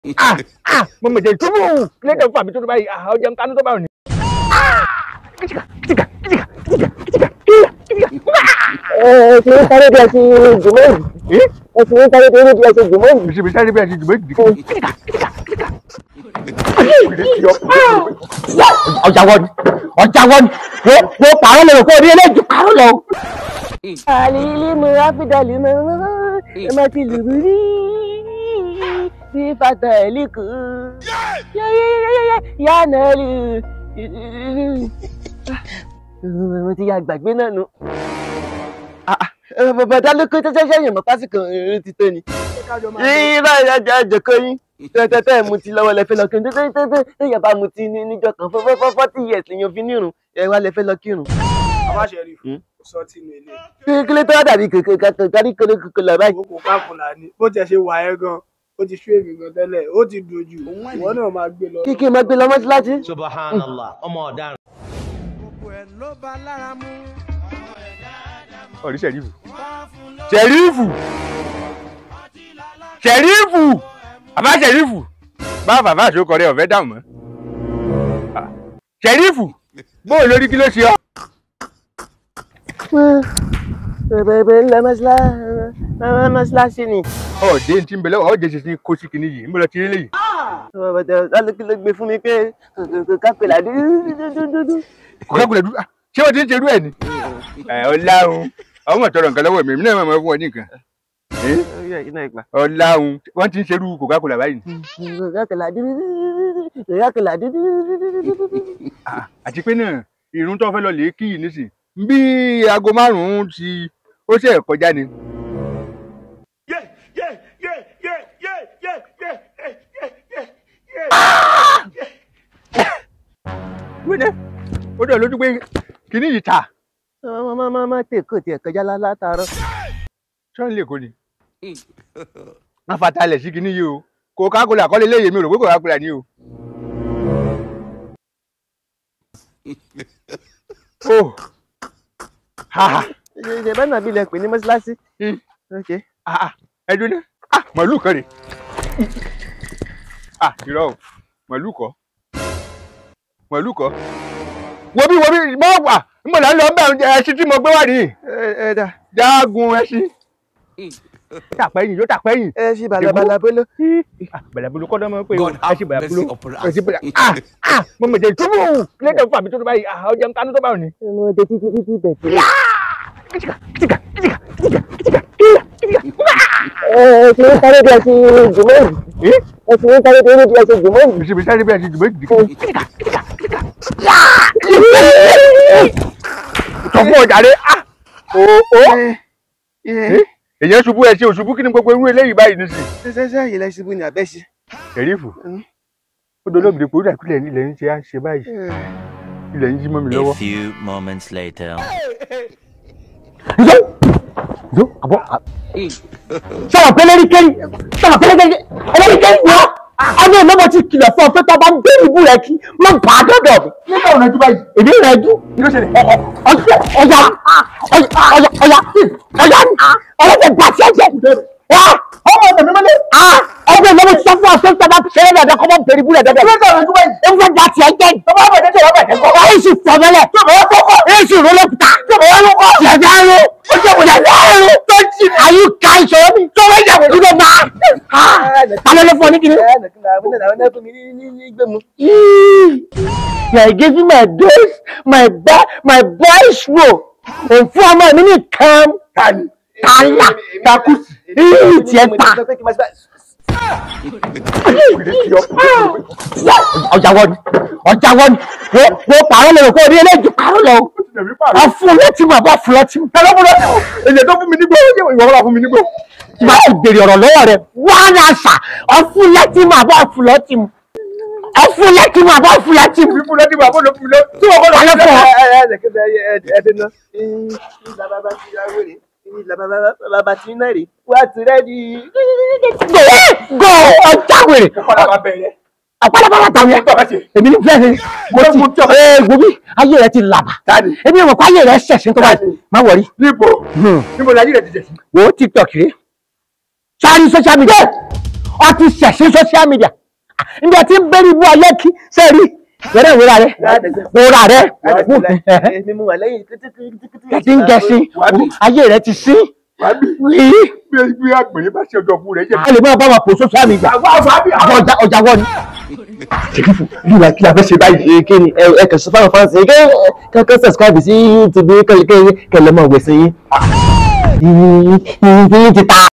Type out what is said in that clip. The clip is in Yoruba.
ah ah mo mọ̀ jẹ́ ìtúbù kílẹ̀ tẹ̀ fún àmì tó tó báyìí ah ọjà ń kánú tó báyìí. kìtìkà kìtìkà kìtìkà kìtìkà kìtìkà kìtìkà. ẹ ti ń sáré bí ẹ ti jùmọ̀ yìí ẹ ti ń sáré bí ẹ ti jùmọ̀ yìí. bisi bisi sáré bí a ti jùmọ̀ ìdìkì. kìtìkà kìtìkà kìtìkà. ọjà wọn ọjà wọn wo wo pààrọ̀ lọ kó o ní eléjì pààrọ̀ lọ. àlìlí mu ráfídàlì mu ẹ má ti lù mí rí bí fata ẹ̀lì kù yánà lù mo ti ya gbàgbé náà nù. bàbá ló kó tẹ́tẹ́ sẹ́yìn mọ́ pásítọ̀ ti tó ni. irọ́ ìrajà àjọkọ́ yín tẹ́tẹ́tẹ́ mu ti lọ́wọ́ lẹ́fẹ́ lọ kírun tẹ́tẹ́tẹ́ tẹ́yà bá mu ti níjọ kan fọ́fọ́ forty years lèyàn fi nírun ẹ wá lẹ́fẹ́ lọ kírun. Bàbá Ṣẹ̀rí sọ tí inú ilé. kílé tó wá dàbí kòkò kárí kòkò lọ báyìí. Kókò káfùlà ni. Bó tiẹ̀ ṣe wà ẹ́ gan, ó ti ṣú èmi gan tẹ́lẹ̀, ó ti dojú. Ìwọ náà máa gbé lọ. kíkí máa gbé lọ mọ́ṣáláṣí. subhanallah ọmọ ọ̀daràn. Gbogbo ẹ̀ ló bá lára mú. ọ̀rí sẹ̀rífù sẹ̀rífù sẹ̀rífù bàbá sẹ̀rífù bá bàbá àṣokọ rẹ ọ̀fẹ́ dààmú mọ́ Ah, sẹ̀rífù bóò lórí kí ló ṣe ọ́. bẹ̀rẹ̀ ńlẹ̀ mọ́ṣáláṣí ni. ọ̀dẹ́ ti ń bẹ lọ́wọ́ ọ̀dẹ́ ti ti kó sí kinní yìí ń bọ̀ lọ ti rí léyìí. kí ló gbé fún mi pé kòkò kápẹ́lá dúdúdúdú. kò ká gbọdọ̀ dúró Ah, ṣé wọ́n ti ń ṣerú ẹ̀ ni. ẹ ọláhun ọmọ tọrọ nǹkan lọ́wọ́ mi èmi náà máa fún ọ ní nǹkan. ọláhun wọ́n ti ń ṣerú Coca-Cola báyìí. kòkò kápẹ́lá dúdúdúdú. kòkò kápẹ́lá dúdúdúdú. Ah, àti pé náà irun tó fẹ́ lọ lè kí yìí nísìn bí aago márùn-ún ti ó ṣe kọjá ni. wíńdẹ́ ó dẹ̀ lójú pé kìíní yìí ta má má má tè kò tiẹ̀ kọjá látàárọ̀. ṣọ́n lè kó ni. wọ́n fatalẹ̀ sí kìíní yìí o Coca-Cola kọ́lé léyè mi ò rò pé Coca-Cola ni o. oh ha ha ṣe bá nàbí ilẹ̀ pè ní mọ́ṣáláṣí. Hmm. ok. ah ah ẹdun ní ah màálù kan rè ah irọ́ o màálù kọ́ màálù kọ́ wo bí wo bí mọ wà mo là ń lọ bẹ ẹṣin tí mo gbé wá nìyí ẹ ẹ dà jágun ẹṣin tàpẹ́yìn yóò tàpẹ́yìn ẹ ṣe balabala bolo. ah bàlàbolo kọ́ dánmọ́ pé God have ẹṣin bàlàbolo mercy upon us. ẹṣin bàlà ah ah mo mọ̀ jẹ́ ìtúbù kílẹ̀ tẹ̀ fún àmì tó tó báyìí ah ọjà ń kánú tó báyìí ni. mo dé títí títí bẹ̀ tí. kìtìkà kìtìkà kìtìkà kìtìkà kìtìkà kìtìkà. ẹ ti ń sáré bí ẹ ti jùmọ̀ yìí. ẹ ti ń sáré bí ẹ ti jùmọ̀ yìí. bisi bisi sáré bí a ti jùmọ̀ ìdìkì. kìtìkà kìtìkà kìtìkà. sọ fún ọjà rẹ ah o o èyàn ṣubú ẹ ṣe òṣubú kí ni gbogbo irú eléyìí báyìí ní sí. ṣẹṣẹ yìí lẹ ṣubú ni àbẹ́ṣe. ẹ̀rífù ó dolóògbé pé ó dà kílẹ̀ ilẹ̀ ń ṣe á ṣe báyìí ilẹ̀ ń yí mọ́ mi A lọ́wọ́. few moments later. ǹjẹ́ ǹjẹ́ àbọ̀ sọ̀rọ̀ pé lórí kẹ́yìn sọ̀rọ̀ pé lórí lórí kẹ́yìn wá ọdún ìlọ́mọ ti kìlọ̀ fún ọ pé tọ́ bá ń bẹ́ ìbú rẹ kí má bà á dọ̀dọ̀ mi. nígbà òun ẹjú báyìí èmi rẹ jú. kí ló ṣẹlẹ̀ ọ̀ọ́ ọ̀yà ọ̀yà ọ̀yà ọ̀yà ọ̀yà ọ̀yà gbà tí ẹ jẹ. ọmọ ọ̀dọ̀ mi mọ́lẹ̀. ọdún ìlọ́mọ ti sọ fún ọ pé tọ́ bá ṣe é dọ̀dọ̀ kọ́ bá ń bẹ̀rẹ̀ ìbú rẹ dọ̀dọ̀. kí ló ṣẹlẹ̀ ọdún báyìí. ewu gbà tí ẹ jẹ. tọ́wọ́ bẹ̀rẹ̀ tọ́wọ́ bẹ̀rẹ̀ kọ́. ọ̀yà sì fọ̀ mẹ́lẹ̀. èsì ìrọ̀lẹ́kùtà. ṣẹ̀dá ẹ̀rọ. ó jẹ́ wòlẹ̀ ẹ̀rọ. tó jì àyù ká ìṣòro mi. tó wọ́n jà wòlú ló máa. alẹ́ ló fọ ní kiri. I gave you my days, my ba my boys role. Òun fún ọmọ mi ní kan. Tàlà takusi. Ìyí tiẹ̀ ta. Ọjà wọ ni, ọjà wọ ni, wo wo pàrọ̀ lọ kó o ní eléjì pàrọ̀ lọ. Ọ̀fun létí mu àbọ̀ fún lọ́tí mu. ẹ lọ́kùnrin lọ́sẹ̀ èyàn tó fún mi nígbó ìwọ wọn fún mi nígbó. Má ti bèrè ọ̀rọ̀ lọ́wọ́ rẹ̀. Wá ní àṣà, ọ̀fun létí mu àbọ̀ fún lọ́tí mu. Ọ̀fun létí mu àbọ̀ fún lọ́tí mu. fífún lọ́dún bàbá ló fún mi lọ. tí wọ́n kọ́ lọ Alẹ́ fún ọ. Bàbá tí náà rè wá ti rẹ́dí. Gò gò ọjà wèrè. kọ́lá máa bẹ̀rẹ̀. Àpálápàlá tàwọn yẹn. èmi ní fẹ́ẹ́ ní mo ti ee gbobi ayé rẹ ti làbà Tani? èmi ò mọ̀ pé ayé rẹ ṣẹ̀ṣẹ̀ tó báyìí Tani? má wọrí níbo níbo la yí rẹ̀ ti jẹ̀ sí. wò ó tiktok rè sáré social media ọ ti ṣẹ̀ṣẹ̀ social media ndé tí ń bẹ́rí ibú ayé kí sẹ́rí wẹ́rẹ́ ìwéra rẹ wòra rẹ mímú wà lẹ́yìn ẹ ti ń gẹṣin ayé rẹ ti sí bí bí àgbèrè bá ṣe ọjọ́ fún rẹ̀ jẹ́ a lè máa bá wa pò social media àwọn ọjà ọjà wọ ni. ṣèkífù bí wàá kí la fẹ́ ṣe báyìí. kí ni ẹ ẹ kàn sí fáwọn fáǹsì yìí kẹ́ kẹ́ subscribe sí youtube kẹ́lẹ́ kẹ́lẹ́ kẹ́lẹ́ mọ̀ wẹ̀sẹ̀ yín. yín ti ta.